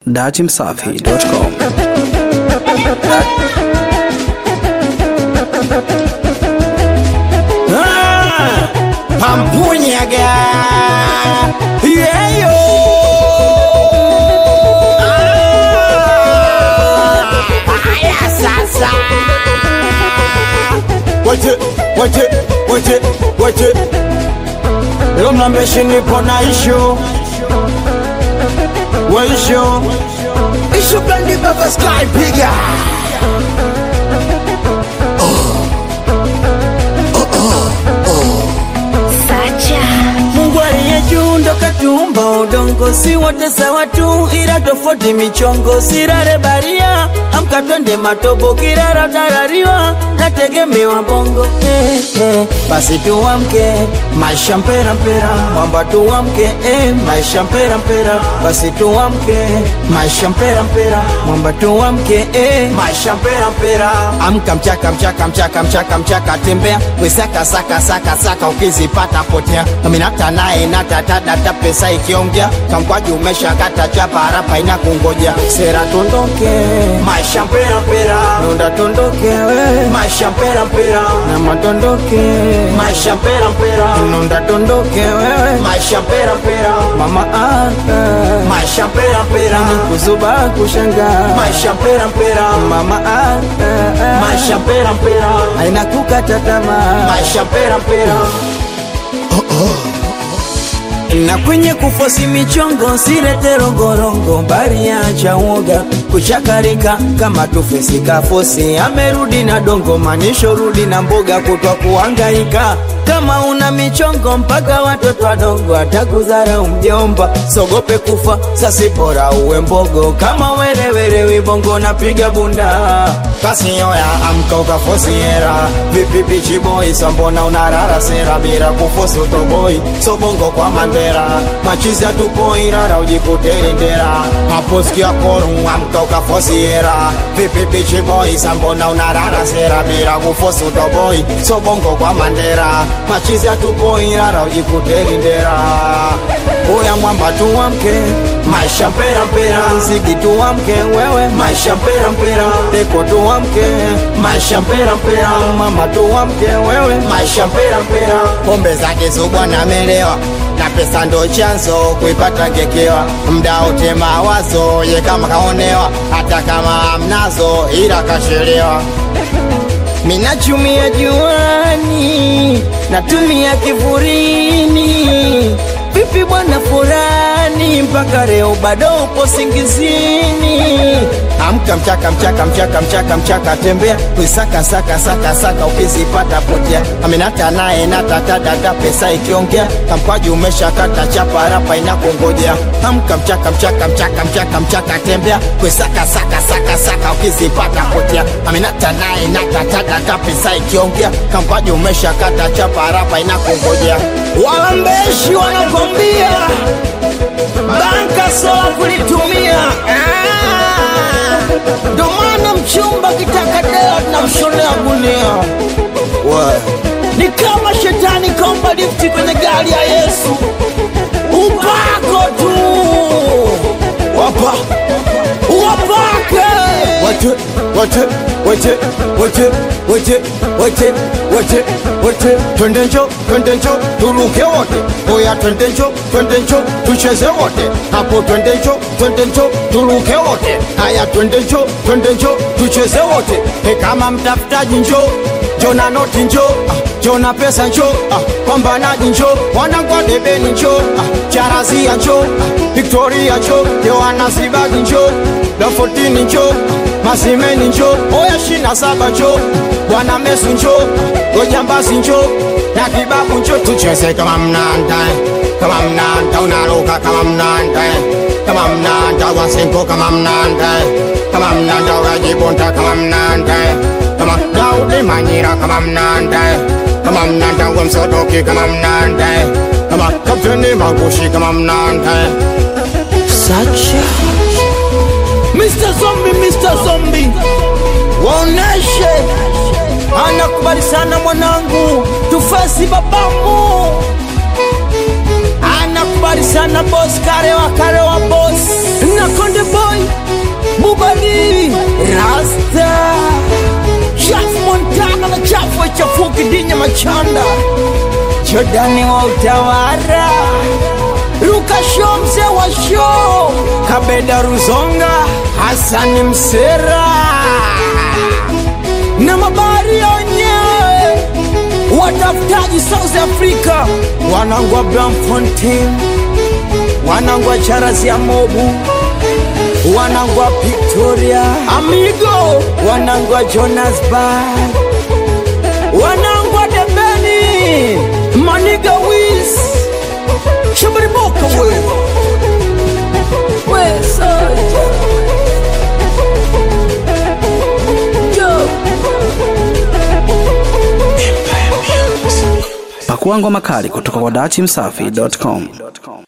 datimsafi.com Pampunyaga yeyo haya sasa wache wache wache wache leo mnambeshi nipo na ishu waishu ishu blandi baba sky piga Mungu aliye juu ndo katuumba udongo, si wote sawa tu, ila tofauti michongo. Sirare baria, amka twende matobo, kirara tarariwa, nategemewa bongo eh, eh. Basi tuamke, maisha mpera mpera, mwamba tuamke eh, maisha mpera mpera. Basi tuamke, maisha mpera mpera, mwamba tuamke eh, maisha mpera mpera. amka mchaka mchaka mchaka mchaka mchaka tembea wesaka saka saka saka ukizipata potea aminata naye natatadata pesa ikiongea kamkwaji umeshakata chapa harapa ina kungoja sera tondoke maisha mpera mpera Nunda tondoke we, maisha mpera mpera na matondoke, maisha mpera mpera nunda tondoke wewe, maisha mpera mpera mama ah, ah. maisha mpera mpera kuzuba kushangaa maisha mpera mpera mama ah, ah, ah. maisha mpera mpera haina kukata tamaa maisha mpera mpera na kwenye kufosi michongo sirete rongorongo bari acha uoga kuchakarika kama tufesi kafosi amerudi na dongo manisho rudi na mboga kutwa kuangaika kama una michongo mpaka watoto wadogo atakuzara mjomba sogope kufa sasi bora uwe mbogo kama werewere wibongo napiga bunda basi yoya amka ukafosi hera vipi bichi boy sambona unarara sera bila kufosi utoboi sobongo kwa mandera machizi atupoi rara ujikuteri ndera hapo sikia koru amka ukafosi hera vipi bichi boy sambona unarara sera bila kufosi utoboi sobongo kwa mandera machizi atupoi rara ujikuteri ndera uya mwamba tuamke maisha mpera mpera zigi tuamke wewe maisha mpera mpera deko tuamke maisha mpera mpera mama tuamke wewe maisha mpera mpera pombe zake zubwana amelewa na pesa ndo chanzo kuipata ngekewa mda wote mawazo ye kama kaonewa hata kama amnazo ila kashelewa minachumia juani natumia kivurini vipi bwana furani mpaka leo bado upo singizini amka mchaka mchaka mchaka mchaka mchaka tembea kuisaka saka saka saka ukizipata potea amenata naye natatadata pesa ikiongea kamkwaji umeshakata chapa rapa inakungojea amka mchaka mchaka mchaka mchaka mchaka tembea kuisaka saka saka saka ukizipata potea amenata naye natatadata pesa ikiongea kamkwaji umeshakata chapa rapa inakungojea walambeshi wanakwambia banka sola kulitumia Ah! ndo maana mchumba kitaka dela tunamshonea gunia ni kama shetani kaomba lifti kwenye gari ya yesu upako tu wapa wapake Wate, wate, wate, wate, wate, wate, wate, wate. Twende njo, twende njo, turuke wote. Oya twende njo, twende njo, tucheze wote. Hapo twende njo, twende njo, turuke wote. Haya twende njo, twende njo, tucheze wote. He kama mtafutaji njo, njo na noti njo, ah, njo na pesa njo, ah, pambanaji njo, wanangwa debeni njo, ah, charazia njo, ah, Victoria njo, Yohana Zibagi njo, Dafotini njo, Masimeni njo, Oya shina saba njo, Bwana Mesu njo, Gojambasi njo, na kibabu njo, tucheze kama mnanda, kama mnanda, unaruka kama mnanda, kama mnanda, wasenko kama mnanda, kama mnanda, wajibonta kama mnanda, kama Daudi Manyira kama mnanda, kama mnanda, wemsodoki kama mnanda, kama Kapteni Magushi kama mnanda. Sacha Mr. Zombie, Mr. Zombie Waoneshe Anakubali sana mwanangu Tufasi babamu anakubali sana boss karewa karewa boss na konde boy bubali rasta chafu montana na chafu chafuki dinya machanda jordani wa utawara rukasho mzee wa show kabeda ruzonga hasani msera na mabari yenyewe watafutaji South Africa, wanangu wa Bramfontein, wanangu wa Charles ya Mobu, wanangu wa Victoria Amigo, wanangu wa Johannesburg, wanangu wa Debeni, Maniga Wills, Shabari Boka we we soja Joe. Pakua ngoma kali kutoka kwa dachimsafi.com.